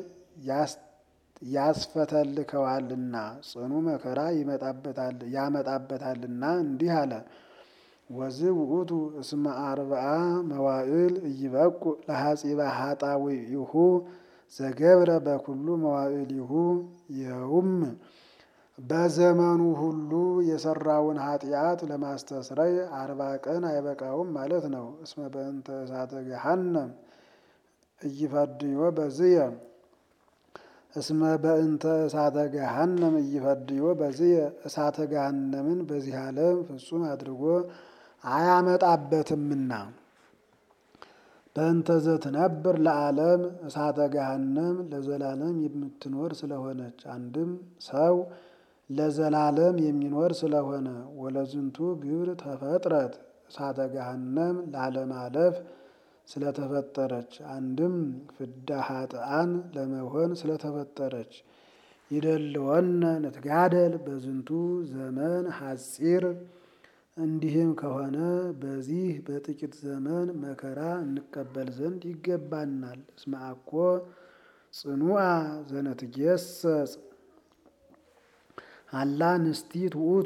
ያስፈተልከዋልና ጽኑ መከራ ያመጣበታልና እንዲህ አለ። ወዝ ውእቱ እስመ አርብዓ መዋዕል እይበቁ ለሐጺበ ኃጣውኢሁ ዘገብረ በኩሉ መዋዕሊሁ። ይኸውም በዘመኑ ሁሉ የሰራውን ኃጢአት ለማስተስረይ አርባ ቀን አይበቃውም ማለት ነው። እስመ በእንተ እሳተ ገሃነም እይፈድዮ በዝየ እስመ በእንተ እሳተ ገሃነም እይፈድዮ በዝየ እሳተ ገሃነምን በዚህ ዓለም ፍጹም አድርጎ አያመጣበትምና። በእንተ ዘትነብር ለዓለም እሳተ ገሃነም ለዘላለም የምትኖር ስለሆነች፣ አንድም ሰው ለዘላለም የሚኖር ስለሆነ ወለዝንቱ ግብር ተፈጥረት እሳተ ገሃነም ላለማለፍ ስለተፈጠረች አንድም ፍዳ ኃጥአን ለመሆን ስለተፈጠረች ይደልወነ ንትጋደል በዝንቱ ዘመን ሐጺር። እንዲህም ከሆነ በዚህ በጥቂት ዘመን መከራ እንቀበል ዘንድ ይገባናል። እስመ አኮ ጽኑዓ ዘነትጌሰጽ አላ ንስቲት ውእቱ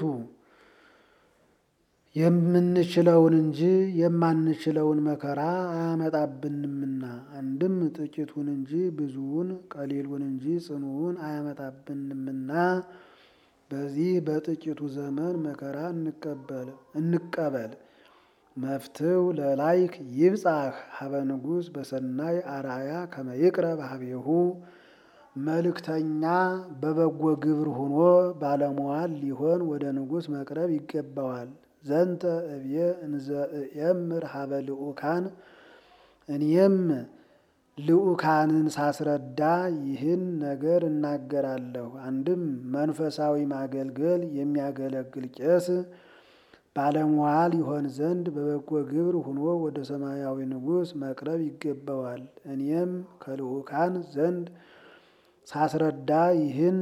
የምንችለውን እንጂ የማንችለውን መከራ አያመጣብንምና። አንድም ጥቂቱን እንጂ ብዙውን፣ ቀሊሉን እንጂ ጽኑውን አያመጣብንምና። በዚህ በጥቂቱ ዘመን መከራ እንቀበል እንቀበል። መፍትው ለላይክ ይብጻሕ ሀበ ንጉሥ በሰናይ አርአያ ከመ ይቅረብ ሀቤሁ መልእክተኛ በበጎ ግብር ሆኖ ባለሟል ሊሆን ወደ ንጉሥ መቅረብ ይገባዋል። ዘንተ እብየ እንዘ እየምር ሀበ ልኡካን እኔም ልኡካንን ሳስረዳ ይህን ነገር እናገራለሁ። አንድም መንፈሳዊ ማገልገል የሚያገለግል ቄስ ባለሟል ይሆን ዘንድ በበጎ ግብር ሆኖ ወደ ሰማያዊ ንጉሥ መቅረብ ይገባዋል። እኔም ከልኡካን ዘንድ ሳስረዳ ይህን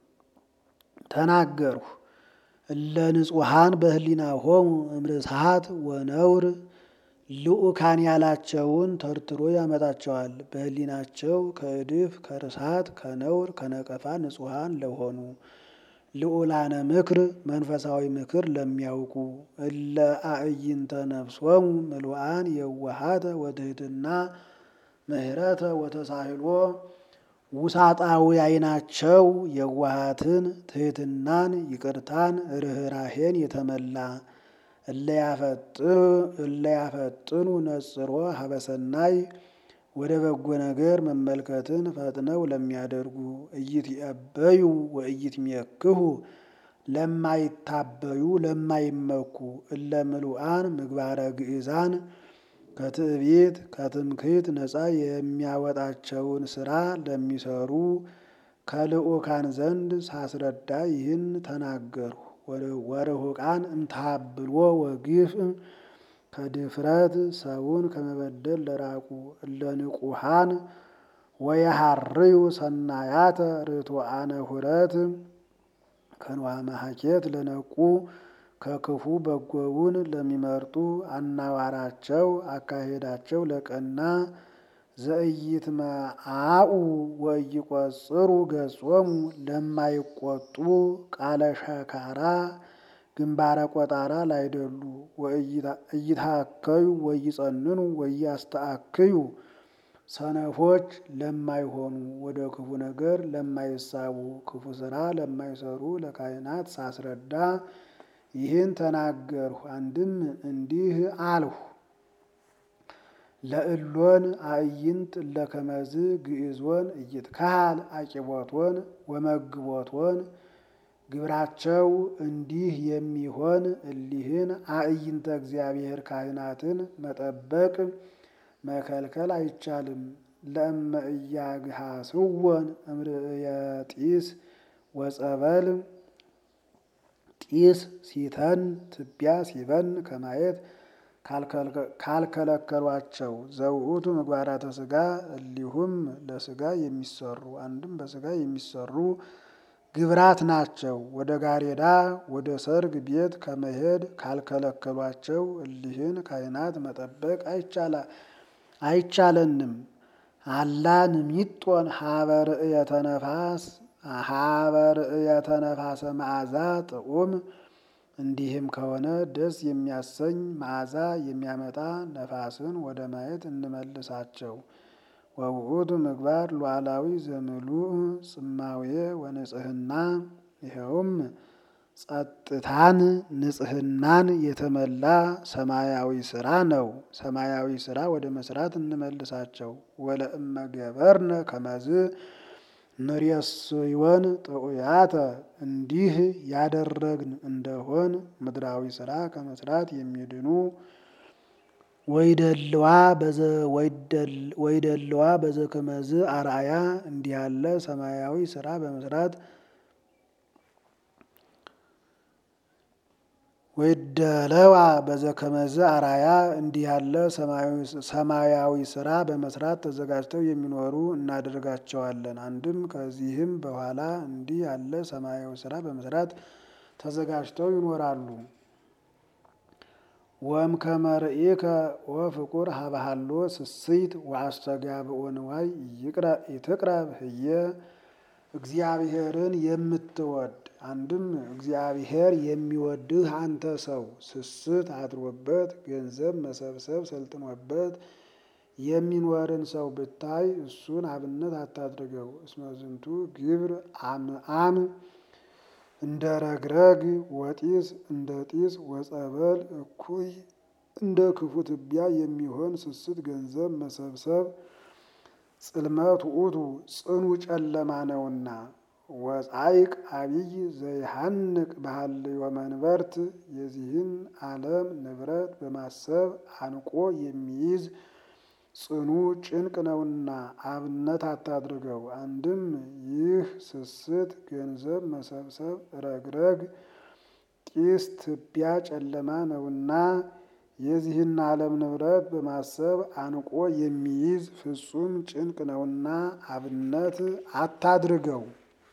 ተናገርሁ። እለ ንጹሐን በህሊናሆሙ እምርስሐት ወነውር ልኡካን ያላቸውን ተርትሮ ያመጣቸዋል። በህሊናቸው ከእድፍ ከርሳት ከነውር ከነቀፋ ንጹሐን ለሆኑ ልዑላነ ምክር መንፈሳዊ ምክር ለሚያውቁ እለ አዕይንተ ነፍሶሙ ምሉአን የዋሃተ ወትህትና ምህረተ ወተሳህሎ ውሳጣዊ አይናቸው የዋሃትን ትህትናን ይቅርታን ርኅራሄን የተመላ እለያፈጥኑ ነጽሮ ሀበሰናይ ወደ በጎ ነገር መመልከትን ፈጥነው ለሚያደርጉ እይትነበዩ ወእይትሜክሁ ለማይታበዩ ለማይመኩ እለ ምሉአን ምግባረ ግእዛን ከትዕቢት ከትምክህት ነፃ የሚያወጣቸውን ስራ ለሚሰሩ ከልኡካን ዘንድ ሳስረዳ ይህን ተናገርሁ። ወርሁቃን እምታብሎ ወግፍ ከድፍረት ሰውን ከመበደል ለራቁ እለ ንቁሃን ወየሃርዩ ሰናያተ ርቱዓነ ሁረት ከንዋ መሐኬት ለነቁ ከክፉ በጎውን ለሚመርጡ አናዋራቸው አካሄዳቸው ለቀና ዘኢይትመዓኡ ወኢይቈጽሩ ገጾሙ ለማይቆጡ ቃለ ሸካራ ግንባረ ቆጣራ ላይደሉ እይታከዩ ወይጸንኑ ወያስተአክዩ ሰነፎች ለማይሆኑ ወደ ክፉ ነገር ለማይሳቡ ክፉ ስራ ለማይሰሩ ለካህናት ሳስረዳ ይህን ተናገርሁ። አንድም እንዲህ አልሁ። ለእሎን አዕይንት እለከመዝ ግዕዞን እይትካሃል አቂቦቶን ወመግቦቶን ግብራቸው እንዲህ የሚሆን እሊህን አዕይንተ እግዚአብሔር ካህናትን መጠበቅ መከልከል አይቻልም። ለእመ እያግሃስወን እምርእየ ጢስ ወጸበል ጢስ ሲተን ትቢያ ሲበን ከማየት ካልከለከሏቸው ዘውእቱ ምግባራተ ሥጋ እሊሁም ለሥጋ የሚሰሩ አንድም በሥጋ የሚሰሩ ግብራት ናቸው። ወደ ጋሬዳ ወደ ሰርግ ቤት ከመሄድ ካልከለከሏቸው እሊህን ካህናት መጠበቅ አይቻለንም። አላ ንሚጦን ሀበ ርእየተ ነፋስ ሀበ ርእየተ ነፋሰ መዓዛ ጥዑም እንዲህም ከሆነ ደስ የሚያሰኝ መዓዛ የሚያመጣ ነፋስን ወደ ማየት እንመልሳቸው። ወውእቱ ምግባር ሉዓላዊ ዘምሉእ ጽማዌ ወንጽህና ይኸውም ጸጥታን ንጽህናን የተመላ ሰማያዊ ስራ ነው። ሰማያዊ ስራ ወደ መስራት እንመልሳቸው። ወለእመ ገበርነ ከመዝ ንሬስዮን ጥዑያተ እንዲህ ያደረግን እንደሆን ምድራዊ ስራ ከመስራት የሚድኑ ወይደልዋ በዘከመዝ አርአያ እንዲህ ያለ ሰማያዊ ስራ በመስራት ወይደለዋ በዘከመዝ አርአያ እንዲህ ያለ ሰማያዊ ስራ በመስራት ተዘጋጅተው የሚኖሩ እናደርጋቸዋለን። አንድም ከዚህም በኋላ እንዲህ ያለ ሰማያዊ ስራ በመስራት ተዘጋጅተው ይኖራሉ። ወም ከመርኢከ ወፍቁር ሀበሃሎ ስስይት ወአስተጋብኦ ንዋይ ይትቅረብ ህየ እግዚአብሔርን የምትወድ አንድም እግዚአብሔር የሚወድህ አንተ ሰው ስስት አድሮበት ገንዘብ መሰብሰብ ሰልጥኖበት የሚኖርን ሰው ብታይ እሱን አብነት አታድርገው። እስመ ዝንቱ ግብር አምአም እንደ ረግረግ ወጢስ እንደ ጢስ ወጸበል እኩይ እንደ ክፉ ትቢያ የሚሆን ስስት ገንዘብ መሰብሰብ ጽልመት ውእቱ ጽኑ ጨለማ ነውና። ወጻይቅ አብይ ዘይሃንቅ ባህልዮ መንበርት የዚህን ዓለም ንብረት በማሰብ አንቆ የሚይዝ ጽኑ ጭንቅ ነውና አብነት አታድርገው። አንድም ይህ ስስት ገንዘብ መሰብሰብ ረግረግ ጢስ ትቢያ ጨለማ ነውና የዚህን ዓለም ንብረት በማሰብ አንቆ የሚይዝ ፍጹም ጭንቅ ነውና አብነት አታድርገው።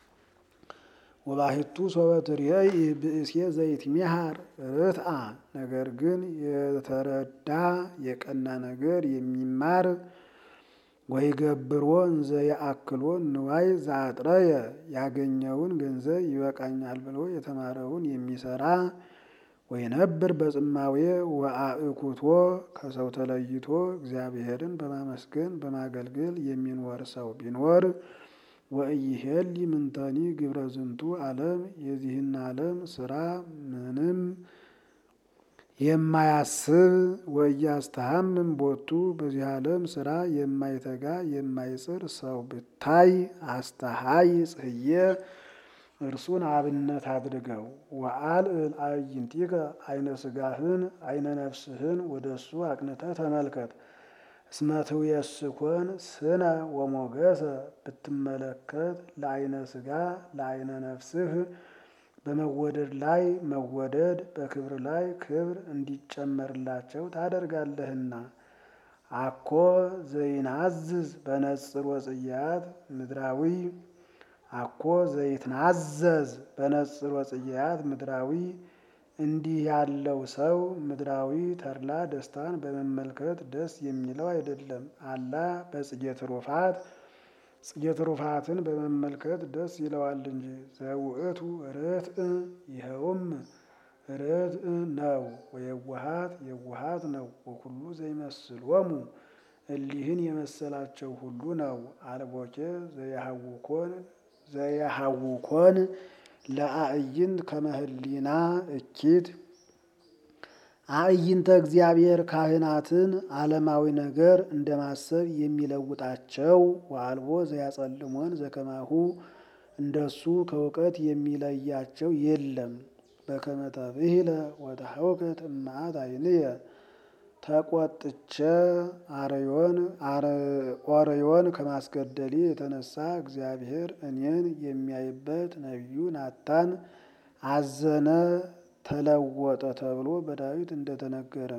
ወባሕቱ ሶበ ትሬይ ብእሴ ዘይትሜሃር ርትአ ነገር ግን የተረዳ የቀና ነገር የሚማር ወይገብሮ እንዘ ያአክሎ ንዋይ ዘአጥረየ ያገኘውን ገንዘብ ይበቃኛል ብሎ የተማረውን የሚሰራ ወይነብር በጽማዌ ወአእኩቶ ከሰው ተለይቶ እግዚአብሔርን በማመስገን በማገልገል የሚኖር ሰው ቢኖር ወኢይሄሊ ምንተኒ ግብረ ዝንቱ ዓለም የዚህን ዓለም ስራ ምንም የማያስብ ወኢያስተሐምም ቦቱ በዚህ ዓለም ስራ የማይተጋ የማይጽር ሰው ብታይ አስተሃይ ጽህየ እርሱን አብነት አድርገው። ወአልዕል አዕይንቲከ አይነ ስጋህን አይነ ነፍስህን ወደ እሱ አቅንተህ ተመልከት። እስመ ትውየስኮን ስነ ወሞገሰ ብትመለከት ለአይነ ስጋ ለአይነ ነፍስህ በመወደድ ላይ መወደድ በክብር ላይ ክብር እንዲጨመርላቸው ታደርጋለህና። አኮ ዘይናዝዝ በነጽር ወጽያት ምድራዊ አኮ ዘይትናዘዝ በነጽር ወጽያት ምድራዊ እንዲህ ያለው ሰው ምድራዊ ተድላ ደስታን በመመልከት ደስ የሚለው አይደለም። አላ በጽጌ ትሩፋት ጽጌ ትሩፋትን በመመልከት ደስ ይለዋል እንጂ። ዘውእቱ ርትዕ ይኸውም ርትዕ ነው። ወየዋሃት የዋሃት ነው። ወኩሉ ዘይመስሎሙ እሊህን የመሰላቸው ሁሉ ነው። አልቦኬ ዘያሃውኮን ዘያሃውኮን ለአዕይንት ከመህሊና እኪት አዕይንተ እግዚአብሔር ካህናትን ዓለማዊ ነገር እንደማሰብ የሚለውጣቸው ወአልቦ ዘያጸልሞን ዘከማሁ እንደሱ ከእውቀት የሚለያቸው የለም። በከመ ተብሂለ ወተሐውከት እምአት ዓይንየ ተቆጥቼ አርዮን ኦርዮን ከማስገደሌ የተነሳ እግዚአብሔር እኔን የሚያይበት ነቢዩ ናታን አዘነ ተለወጠ ተብሎ በዳዊት እንደተነገረ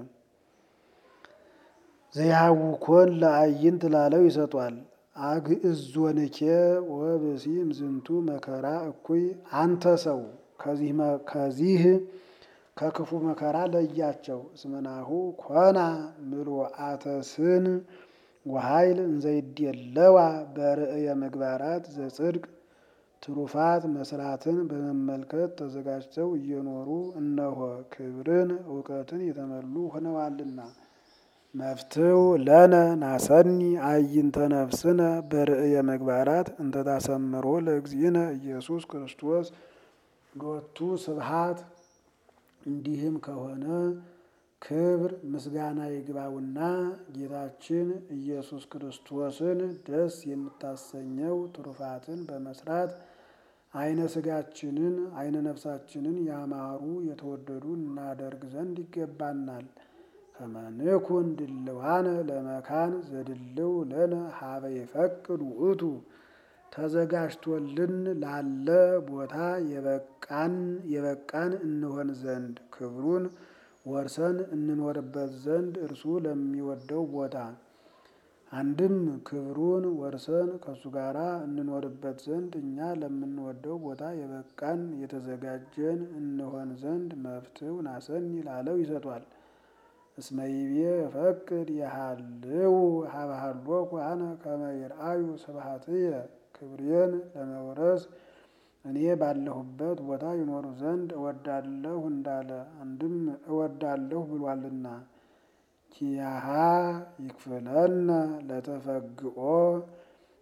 ዘያውኮን ለአዕይንት ላለው ይሰጧል። አግዕዞንኬ ወብእሲም ዝንቱ መከራ እኩይ አንተ ሰው ከዚህ ከክፉ መከራ ለያቸው። እስመናሁ ኮና ምሉአተ ስን ወኃይል እንዘይድየለዋ በርእየ ምግባራት ዘጽድቅ ትሩፋት መስራትን በመመልከት ተዘጋጅተው እየኖሩ እነሆ ክብርን እውቀትን የተመሉ ሆነዋልና። መፍትው ለነ ናሰኒ አዕይንተ ነፍስነ በርእየ ምግባራት እንተታሰምሮ ለእግዚእነ ኢየሱስ ክርስቶስ ሎቱ ስብሐት። እንዲህም ከሆነ ክብር ምስጋና ይግባውና ጌታችን ኢየሱስ ክርስቶስን ደስ የምታሰኘው ትሩፋትን በመስራት አይነ ስጋችንን አይነ ነፍሳችንን ያማሩ የተወደዱ እናደርግ ዘንድ ይገባናል። ከመንኩን ድልዋነ ለመካን ዘድልው ለነ ሀበ ይፈቅድ ውእቱ ተዘጋጅቶልን ላለ ቦታ የበቃን የበቃን እንሆን ዘንድ ክብሩን ወርሰን እንኖርበት ዘንድ እርሱ ለሚወደው ቦታ አንድም ክብሩን ወርሰን ከእሱ ጋር እንኖርበት ዘንድ እኛ ለምንወደው ቦታ የበቃን የተዘጋጀን እንሆን ዘንድ መፍትው ናሰኒ ላለው ይሰጧል። እስመ ይቤ ፈቅድ የሃልው ሀብሃሎኩ አነ ከመ ይርአዩ ስብሐትየ ክብሬን ለመውረስ እኔ ባለሁበት ቦታ ይኖሩ ዘንድ እወዳለሁ እንዳለ አንድም እወዳለሁ ብሏልና። ኪያሃ ይክፍለነ ለተፈግኦ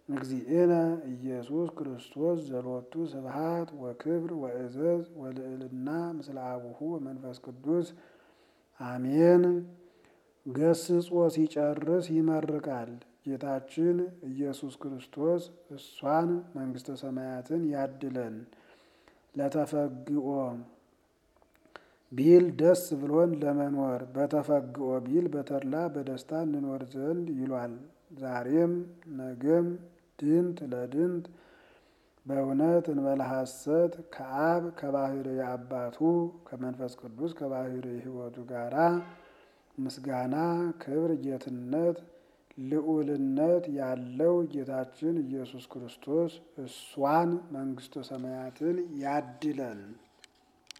እግዚእነ ኢየሱስ ክርስቶስ ዘሎቱ ስብሐት ወክብር ወእዘዝ ወልዕልና ምስለ አቡሁ ወመንፈስ ቅዱስ አሜን። ገስጾ ሲጨርስ ይመርቃል። ጌታችን ኢየሱስ ክርስቶስ እሷን መንግሥተ ሰማያትን ያድለን። ለተፈግኦ ቢል ደስ ብሎን ለመኖር በተፈግኦ ቢል በተድላ በደስታ እንኖር ዘንድ ይሏል። ዛሬም ነገም ድንት ለድንት በእውነት እንበለ ሐሰት ከአብ ከባሕርይ አባቱ ከመንፈስ ቅዱስ ከባሕርይ ሕይወቱ ጋራ ምስጋና፣ ክብር፣ ጌትነት፣ ልዑልነት ያለው ጌታችን ኢየሱስ ክርስቶስ እሷን መንግሥተ ሰማያትን ያድለን።